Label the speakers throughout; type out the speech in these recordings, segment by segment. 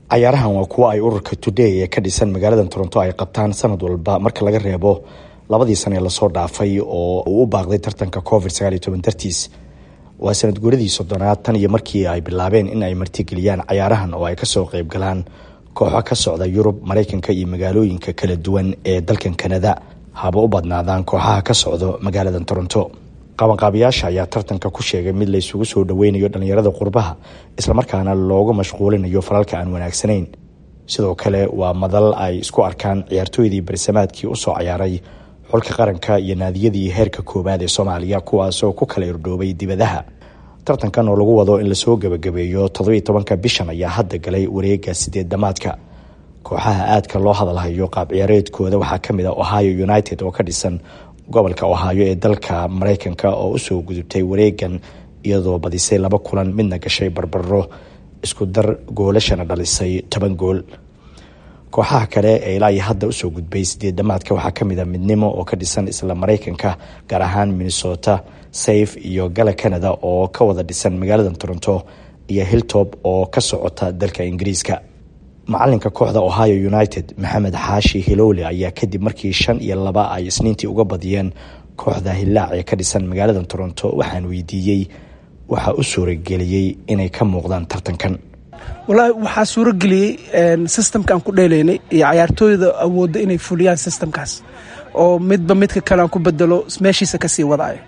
Speaker 1: cayaarahan waa kuwo ay ururka today ee ka dhisan magaalada toronto ay qabtaan sanad walba marka laga reebo labadii sane lasoo dhaafay oo uu u baaqday tartanka covid dartiis waa sanad guuradii soddonaad tan iyo markii ay bilaabeen in ay martigeliyaan cayaarahan oo ay kasoo qeyb galaan kooxo ka socda yurub maraykanka iyo magaalooyinka kala duwan ee dalkan kanada haba u badnaadaan kooxaha ka socdo magaalada toronto qabanqaabayaasha ayaa tartanka ku sheegay mid laysugu soo dhaweynayo dhallinyarada qurbaha islamarkaana looga mashquulinayo falalka aan wanaagsanayn sidoo kale waa madal ay isku arkaan ciyaartooydii barisamaadkii usoo cayaaray xulka qaranka iyo naadiyadii heerka koowaad ee soomaaliya kuwaasoo ku kala irdhoobay dibadaha tartankan oo lagu wado in lasoo gebagabeeyo toddobiiy tobanka bishan ayaa hadda galay wareega sideed damaadka kooxaha aadka loo hadalhayo qaab ciyaareedkooda waxaa kamid a ohio united oo ka dhisan gobolka ohaayo ee dalka maraykanka oo usoo gudubtay wareegan iyadoo badisay laba kulan midna gashay barbaro isku dar goolashana dhalisay toban gool kooxaha kale ee ilaa iyo hadda usoo gudbay sideed damaadka waxaa kamid a midnimo oo ka dhisan isla maraykanka gaar ahaan minnesota safe iyo gala canada oo ka wada dhisan magaalada toronto iyo hilltop oo ka socota dalka ingiriiska macalinka kooxda ohio united maxamed xaashi hilowle ayaa kadib markii shan iyo laba ay isniintii uga badiyeen kooxda hillaac ee ka dhisan magaalada toronto waxaan weydiiyey waxaa u suurageliyey inay ka muuqdaan tartankan
Speaker 2: walaahi waxaa suurageliyey systemka aan ku dheelaynay iyo cayaartooyda awoodda inay fuliyaan systemkaas oo midba midka kale aan ku bedelo meeshiisa kasii wadaayo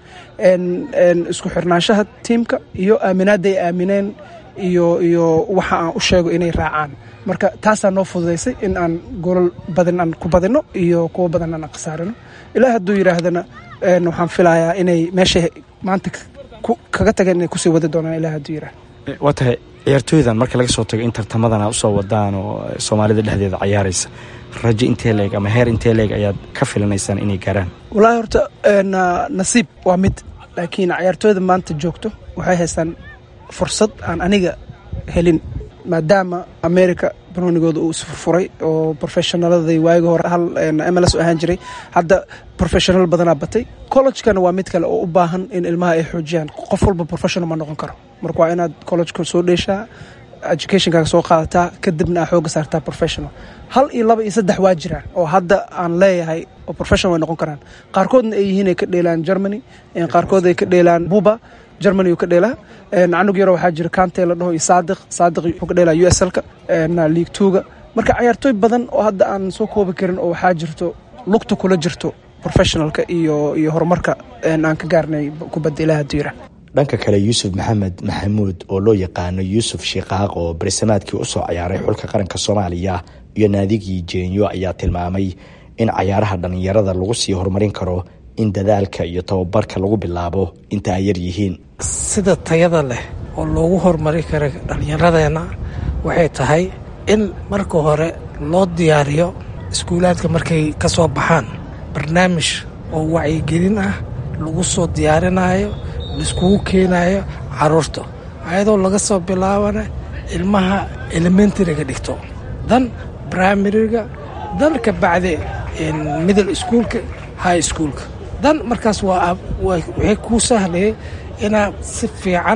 Speaker 2: isku xirnaanshaha tiimka iyo aaminaadda ay aamineen iyo iyo waxa aan u sheego inay raacaan marka taasaa noo fududaysay in aan golol badan aan ku badino iyo kuwo badan aan khasaarino ilaa hadduu yidhaahdana waxaan filayaa inay meeshay maanta kaga tageen inay kusii wadi doonaan ilaa hadduu yidhahda
Speaker 1: waa tahay ciyaartooydan marka laga soo tago in tartamadana usoo wadaan oo soomaalida dhexdeeda cayaaraysa rajo intee leeg ama heer intee leeg ayaad ka filanaysaan inay gaaraan
Speaker 2: wallaahi horta nasiib waa mid laakiin cayaartooyda maanta joogto waxay haystaan fursad aan aniga helin maadaama america banoonigooda uu isfurfuray oo profeshonaladii waagi hore hal mls ahaan jiray hadda professional badanaa batay collegekana waa mid kale oo u baahan in ilmaha ay xoojiyaan qof walba professional ma noqon karo marka waa inaad collegeka soo dheeshaa educationkaaga soo qaadataa kadibna aa xooga saartaa professional hal iyo laba iyo saddex waa jiraan oo hadda aan leeyahay oo professional way noqon karaan qaarkoodna ay yihiin ay ka dheelaan germany qaarkood ay ka dheelaan buba germany uu ka dheelaa canug yaro waxaa jira kante la dhaho iyo saadiq saadiq wuxuu ka dheelaa u s lka league twoga marka cayaartooy badan oo hadda aan soo koobi karin oo waxaa jirto lugta kula jirto professionalka iyo iyo horumarka aan ka gaarnay kubadda ilaah hadduu yirah
Speaker 1: dhanka kale yuusuf maxamed maxamuud oo loo yaqaano yuusuf shiikaaq oo barisamaadkii usoo cayaaray xulka qaranka soomaaliya iyo naadigii jeenyo ayaa tilmaamay in cayaaraha dhallinyarada lagu sii horumarin karo in dadaalka iyo tababarka lagu bilaabo inta ay yar yihiin
Speaker 3: sida tayada leh oo loogu horumari kara dhallinyaradeenna waxay tahay in marka hore loo diyaariyo iskuulaadka markay ka soo baxaan barnaamij oo wacyigelin ah lagu soo diyaarinayo laiskugu keenayo caruurta ayadoo laga soo bilaabana ilmaha elementariga dhigto dan brimariga dan ka bacdi middle schoolka high schoolka dan markaas waa waxay kuu sahlayay inaad si fiican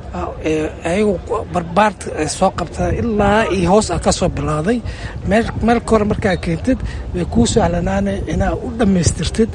Speaker 3: ayagu barbaarta ay soo qabtaan ilaa iyo hoos a ka soo bilowday meel kore markaa keentid way kuu sahlanaana inaad u dhammaystirtid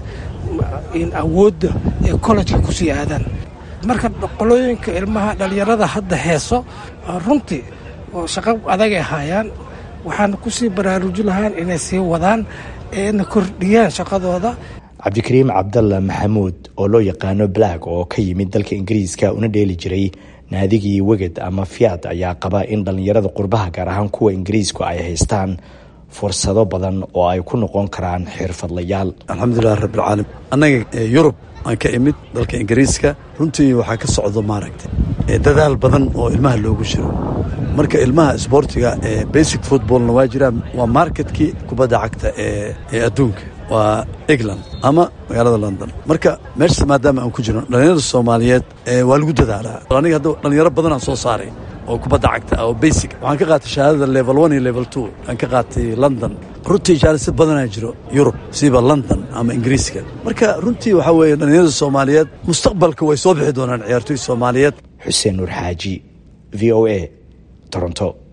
Speaker 3: awoodda ee collejka kusii aadaan marka qolooyinka ilmaha dhallinyarada hadda heeso runtii oo shaqo adagay haayaan waxaana kusii baraaruji lahaan inay sii wadaan eena kordhiyaan shaqadooda
Speaker 1: cabdikariim cabdalla maxamuud oo loo yaqaano black oo ka yimid dalka ingiriiska una dheeli jiray naadigii weged ama fiat ayaa qaba in dhallinyarada qurbaha gaar ahaan kuwa ingiriisku ay haystaan fursado badan oo ay ku noqon karaan xirfadlayaal
Speaker 4: alxamdulilah rabbilcaalamiin annaga yurub aan ka imid dalka ingiriiska runtii waxaa ka socdo maaragtay dadaal badan oo ilmaha loogu jiro marka ilmaha isboortiga ee basic footballna waa jiraan waa marketkii kubadda cagta ee adduunka waa england ama magaalada london marka meeshas maadaama aan ku jirno dhallinyarada soomaaliyeed waa lagu dadaalaa aniga hadda dhallinyaro badan aan soo saaray oo kubadda cagta oo basic waxaan ka qaatay shahaadada level one iyo level two aan ka qaatay london runtii jaalisa badanaa jiro yurub siba london ama ingiriiska marka runtii waxaa weeye dhallinyarada soomaaliyeed mustaqbalka way soo bixi doonaan ciyaartoy soomaaliyeed
Speaker 1: xuseen nuur xaaji v o a toronto